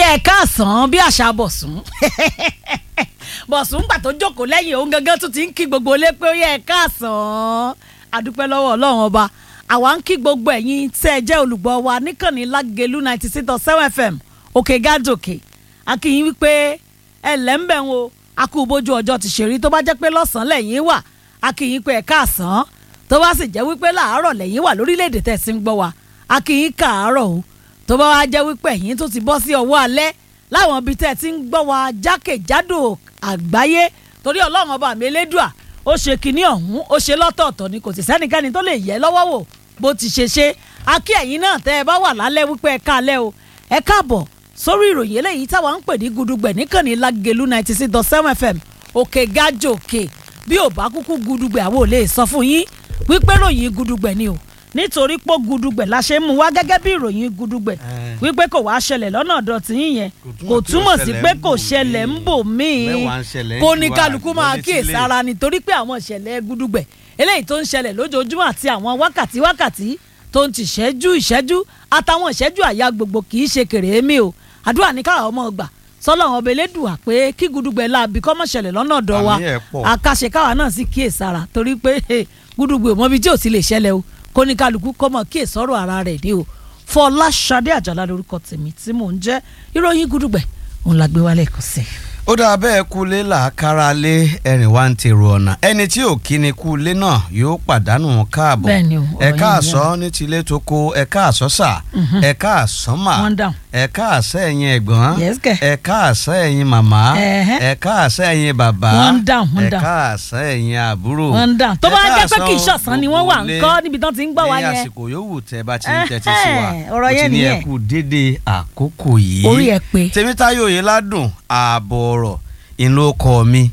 ẹ káàsán bí àṣà bọ̀sùn bọ̀sùn gbà tó jókòó lẹ́yìn òun gangan tún ti ń kí gbogbo ilé pé ó yẹ ẹ káàsán adúpẹ́ lọ́wọ́ ọlọ́run ọba àwa ń kí gbogbo ẹ̀yin tẹ́ ẹ jẹ́ olùgbọ́ wa níkànnì lágẹ̀lú ninety six dot seven fm òkè gádòkè akínyìn wípé ẹ lẹ́ńbẹ̀ ń o akú bójú ọjọ́ ti ṣèrí tó bá jẹ́ pé lọ́sàn-án lẹ́yìn wà akínyìn pé ẹ káàsán tó bá sì jẹ́ wípé láàárọ̀ lẹ́yìn wà lórílẹ̀‐èdè tẹ̀ sí ń gbọ́ wa akínyìn káàárọ̀ o tó bá wá jẹ́ wípé ẹ̀yin tó ti bọ́ sí ọwọ́ alẹ́ láwọn ibi tẹ́ ẹ ti ń gbọ́ wa jákèjádò àgbáyé torí ọlọ́run ọba mi elédùà ó ṣe kinní ọ̀hún ó ṣe lọ́tọ̀ọ̀tọ̀ ni kò sì sẹ́nikẹ́ni tó lè yẹ lọ́wọ́ wò bó ti ṣe ṣe akí ẹ̀yin náà tẹ́ ẹ bá wà lálẹ́ wípé ẹ káalẹ́ o ẹ káàbọ̀ sórí ìròyìn eléyìí táwa ń pè ní gudugbẹ̀ níkànnì lágẹ̀lú ninety six dot seven fm òkè gájò òkè bí ò bá kúkú gudugbẹ̀ àwọn ò lè sọ fún yín wípé ròyìn gudugbẹ̀ ni o nítorí pé gudugbẹ̀ la ṣe ń mú wá gẹ́gẹ́ bí ìròyìn gudugbẹ̀ wípé kò wá ṣẹlẹ̀ lọ́nà ọ̀dọ̀ tí yín yẹn kò túmọ̀ sí pé kò ṣẹlẹ̀ ń bò míì kó ní kálukú máa kíyèsára nítorí pé àwọn ìṣẹ̀lẹ̀ gudugbẹ̀ eléyìí tó ń ṣẹlẹ̀ lójoojúmọ́ àti àwọn wákàtí wákàtí tó ń ti ṣẹ́jú ìṣẹ́jú àtàwọn ìṣẹ́jú àyà gbogbo kì í ṣe kèrèémí o àdúrà ní káwọn ọmọ gbà sọlọ́run ọba elédùà pé kí gudugbẹ̀ láabi kọ́ mọ̀ ṣẹlẹ̀ lọ́nà ọ̀dọ̀ wa àkàṣe káwa náà sì kíyèsára torí pé gudugbẹ̀ mọ́bi tí ò ti lè ṣẹlẹ̀ o kóníkálukú kọ́mọ kí èsọ́rọ̀ ara rẹ̀ ní o fọláṣadé àjàlá lórúkọ tèmi tí mò ń jẹ́ ìròyìn gúdúgbẹ̀ òun la gbé wálé kò sí. ó dáa bẹ́ẹ̀ kulé làákàrà lé ẹ̀rìn wá ń tèrò ọ̀nà ẹni tí ò kí ni kulé náà yóò pàdánù káàbọ̀ Bẹ́ẹ̀ni o, ọ̀rọ̀ ẹ̀ka yẹn àsọ ní tilé tó kó ẹ̀ka àsọ sà ẹ̀ka àsọ mà One down. ẹ̀ka àsọ ẹ̀yin ẹ̀gbọ́n Yes, kẹ̀. ẹ̀ka àsọ ẹ̀yin màmá Ẹ̀hẹ́. ẹ̀ka àsọ ẹ̀yin bàbá One down, one down. ẹ̀ka àsọ ẹ̀yin àbúrò wọ́n ń dà tó bá ẹ̀ka jẹ́ pé kì í àsọ ṣọ̀sán ni wọ́n wà ń gbogbo kọ́ ilé níbi tán ti ń gbọ́ wa ní yẹn àsìkò yòówù tẹ bá ti ń tẹ́tí sí wa Ẹ̀hẹ́, ọ̀rọ̀ ó ti yẹn ní nìyẹn. ẹkú dédé àkókò yìí Orí ẹ pé. tèmítáyò yìí ládùn ààbọ̀ ọ̀rọ̀ ìlú ọkọ mi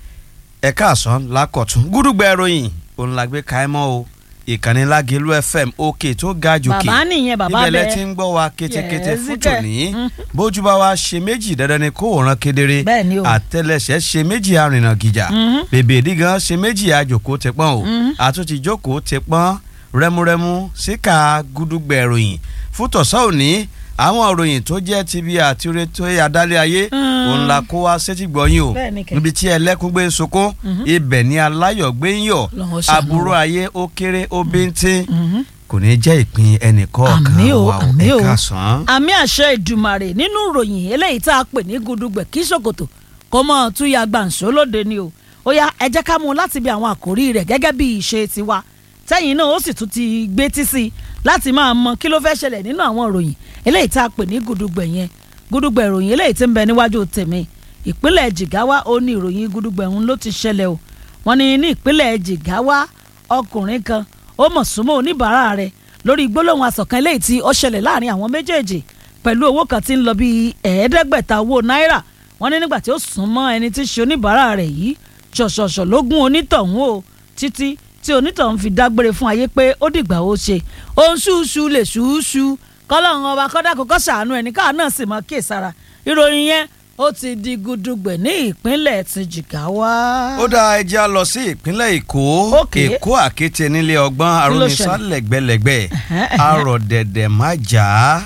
ẹ̀ka àsán lákọ̀tún gúdúgbẹ̀ ìròyìn òun la gbé káímọ́ o ìkànnì lágẹ̀lú fm òkè tó ga jòkè Bàbá nìyẹn, bàbá ibẹ̀ lẹ bẹ́ẹ̀. ti ń gbọ́ wa kétékété Yes, fún kẹ̀. tòní Mhm. bójú bá wa ṣe méjì dandan ni kó ràn kedere Bẹ́ẹ̀ ni o. àtẹlẹsẹ̀ ṣe méjì arìnà gìjà Mhm. bèbè ìdígan ṣe méjì àjòkó tẹpọ́n o àtúntì jókòó tẹpọ́n rẹ́múrẹ́mú síkà gúdúgbẹ̀ ìròyìn fún tọ̀sán òní àwọn ìròyìn tó jẹ́ ti bí àtiré tó yẹ adálẹ̀ ayé Mm. òun la kó wá sétí gbọ́yìn o Bẹ́ẹ̀ ni kẹ̀. níbi tí ẹlẹ́kùn gbé ń sunkún ibẹ̀ ni aláyọ̀ gbé ń yọ̀ Lọ́wọ́ ṣàánú aburú wa. ayé ó kéré ó bíntín Mhm. kò ní jẹ́ ìpín ẹnìkọ̀ọ̀kan Àmín o, wa ò àmín o. ẹ̀ka sàn. àmì àṣẹ ìdùmàrè nínú ìròyìn eléyìí tá a pè ní gudugbẹ̀ kí ṣòkòtò kó mọ́ túyà gbàǹṣó lóde ni o ó yá ẹ jẹ́ ká mú un láti bí àwọn àkòrí rẹ̀ gẹ́gẹ́ bí ìṣe tiwa tẹ́yìn náà ó sì tún ti gbé tí sí i láti máa mọ kí ló fẹ́ ṣẹlẹ̀ nínú àwọn ìròyìn eléyìí tá a pè ní gudugbẹ̀ yẹn gudugbẹ̀ ìròyìn eléyìí tí ń bẹ níwájú tèmi ìpínlẹ̀ jìgáwá ó ní ìròyìn gudugbẹ̀ ọ̀hún ló ti ṣẹlẹ̀ o wọ́n ní ní ìpínlẹ̀ jìgáwá ọkùnrin kan ó mọ̀ súnmọ́ oníbàárà rẹ̀ lórí gbólóhùn asọ̀kan eléyìí tí ó ṣẹlẹ̀ láàrin àwọn méjèèjì pẹ̀lú owó kan tí ń lọ bíi ẹ̀ẹ́dẹ́gbẹ̀ta owó náírà wọ́n ní nígbà tí ó sún mọ́ ẹni tí í ṣe oníbàárà rẹ̀ yìí ṣọ̀ṣọ̀ṣọ̀ ló gún onítọ̀hún o títí tí onítọ̀hún fi dágbére fún ayé pé ó dìgbà ó ṣe òun ṣúṣu lè ṣúṣu kọ́lọ́run ọba kọ́dà kọ́kọ́ ṣàánú ẹni káà náà sì mọ́ kíyèsára ìròyìn yẹn ó ti di gudugbẹ̀ ní ìpínlẹ̀ ti Jigawa. ó dá ẹja lọ sí ìpínlẹ̀ èkó Okay. èkó àkété nílé ọgbọ́n Kí ló arónisá ṣẹlẹ̀? lẹ́gbẹ̀lẹ́gbẹ̀ arọ̀ dẹ̀dẹ̀ má jà á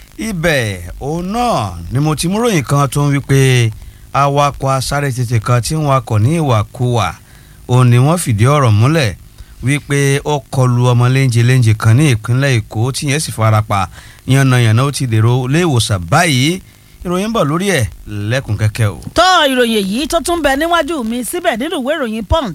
ibẹ̀ òun náà ni mo ti mú ròyìn kan tó ń wí pé awakọ̀ asáré tètè kan tí ń wakọ̀ ní ìwàkuwà òun ni wọ́n fìdí ọ̀rọ̀ múlẹ̀ wípé ó kọlu ọmọ léńjẹ léńjẹ kan ní ìpínlẹ̀ èkó tíyẹn sì farapa yànnàyànnà ó ti dèrò ilé ìwòsàn báyìí ìròyìn ń bọ̀ lórí ẹ̀ lẹ́kùn kẹ́kẹ́ o. tó ìròyìn èyí tó tún bẹ níwájú mi síbẹ̀ nínú ìwé ìròyìn punch